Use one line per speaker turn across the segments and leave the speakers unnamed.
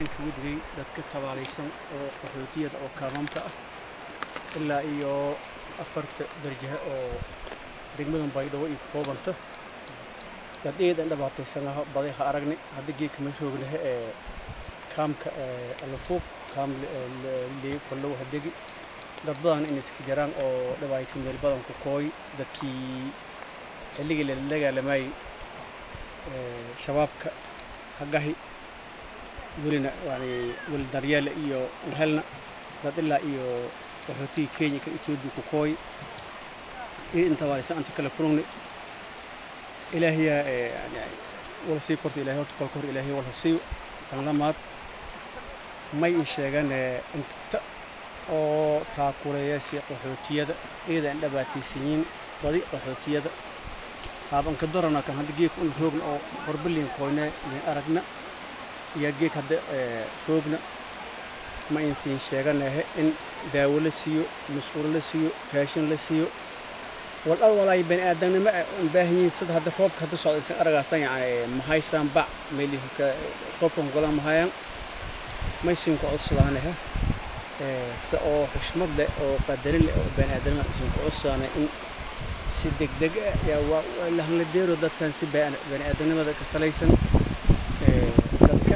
wejigay dadka tabaalaysan oo qaxootiyada oo kaamamka ah ilaa iyo afarta darjahe oo degmadan baydhabo iyo koobanta dad eedan dhibaataysanaha baday ha aragni hadda geedka ma roognahe ee kaamka alafuub kaam lee kollow hadegi dad badan in iska jiraan oo dhibaaysan meel badan ku kooy dadkii xilligii la dagaalamayay shabaabka hagahi welina yani weli daryeele iyo helna dad ilaa iyo qaxootigii kenya ka etoobiya ku kooy iyo inta waaysa anta kala kulugni ilaahiyaa yani wala sii korta ilahay horta kolka hor ilaahay wala siiyo tan lamaad may in sheegan inta oo taakuleeyaasi qaxootiyada iyada aan dhibaataysanyiin badi qaxootiyada haabanka darana kan hadda geedka un roogna oo horbaliin koyne min aragna iyo geeg hadda roogna ma intiin sheeganahe in daawo la siiyo mas-uul la siiyo raashin la siiyo wal al walaay bani aadamnimo aan baahan yihiin sida hadda roobka hadda socda isan aragaastan yani mahaysaan bac meelihika roobkan golan mahayaan maysinka codsadaanahe se oo xushmad leh oo qadarin leh oo bani aadamnimo isinka codsadaana in si degdeg ah yaa waa lahla deero dadkan si bani aadamnimada ka salaysan dadka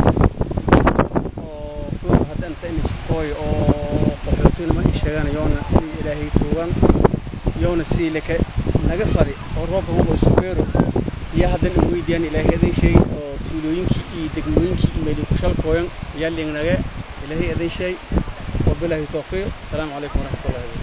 oo roog hadda inta in iskooy oo qaxootinima ay sheegaan yoona ilaahay tuugan yoona sii laka naga fadi oo roobka hubo isu beero iyo haddan in weydiyaan ilaahay adan sheey oo tuulooyinkii iyo degmooyinkii iyo meeli ku shalkooyan yaa liingnaga ilaahay adan sheey wabilaahi tawfiiq asalaamu calaykum waraxmatullahi wabarakatu